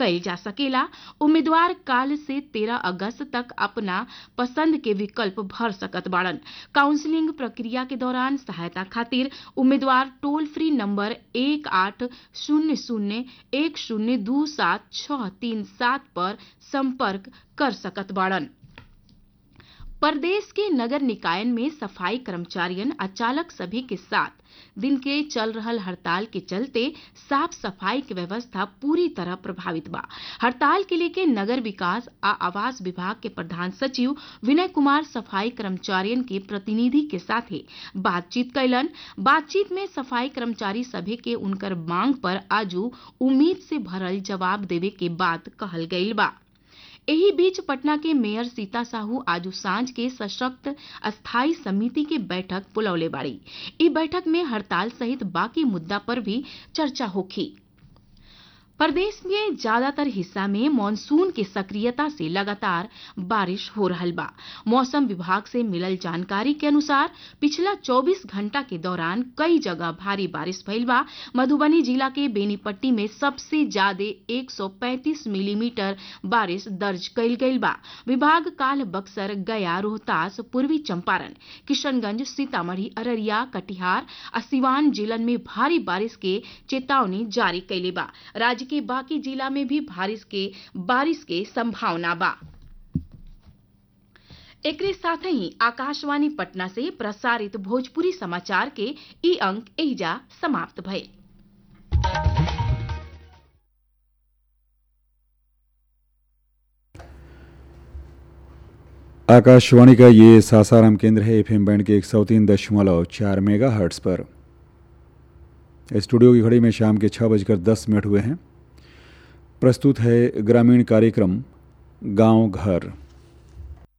कइल जा सकेला उम्मीदवार काल से 13 अगस्त तक अपना पसंद के विकल्प भर सकत बाड़न काउंसलिंग प्रक्रिया के दौरान सहायता खातिर उम्मीदवार टोल फ्री नंबर एक आठ शून्य शून्य एक शून्य दू सात छह तीन सात पर संपर्क कर सकत बाड़न प्रदेश के नगर निकायन में सफाई कर्मचारियन आ चालक सभी के साथ दिन के चल रहल हड़ताल के चलते साफ सफाई की व्यवस्था पूरी तरह प्रभावित बा हड़ताल के लेके नगर विकास आ आवास विभाग के प्रधान सचिव विनय कुमार सफाई कर्मचारियन के प्रतिनिधि के साथे बातचीत कैलन बातचीत में सफाई कर्मचारी सभी के उनकर मांग पर आजू उम्मीद से भरल जवाब देवे के बात कहल गईल बा एही बीच पटना के मेयर सीता साहू आजू सांझ के सशक्त अस्थायी समिति के बैठक बुलौले बाड़ी ई बैठक में हड़ताल सहित बाकी मुद्दा पर भी चर्चा होखी प्रदेश में ज्यादातर हिस्सा में मानसून की सक्रियता से लगातार बारिश हो रहल बा मौसम विभाग से मिलल जानकारी के अनुसार पिछला 24 घंटा के दौरान कई जगह भारी बारिश भइल बा मधुबनी जिला के बेनीपट्टी में सबसे ज्यादा 135 मिलीमीटर बारिश दर्ज कइल गइल बा विभाग काल बक्सर गया रोहतास पूर्वी चंपारण किशनगंज सीतामढ़ी अररिया कटिहार आ सिवान जिलन में भारी बारिश के चेतावनी जारी कैले बा राज्य के बाकी जिला में भी बारिश के बारिश के संभावना बा एकरे साथ ही आकाशवाणी पटना से प्रसारित भोजपुरी समाचार के ई अंक एहिजा समाप्त भइल आकाशवाणी का ये सासाराम केंद्र है एफएम बैंड के एक सौ तीन दशमलव चार मेगा हर्ट्स पर स्टूडियो की घड़ी में शाम के छः बजकर दस मिनट हुए हैं प्रस्तुत है ग्रामीण कार्यक्रम गांव घर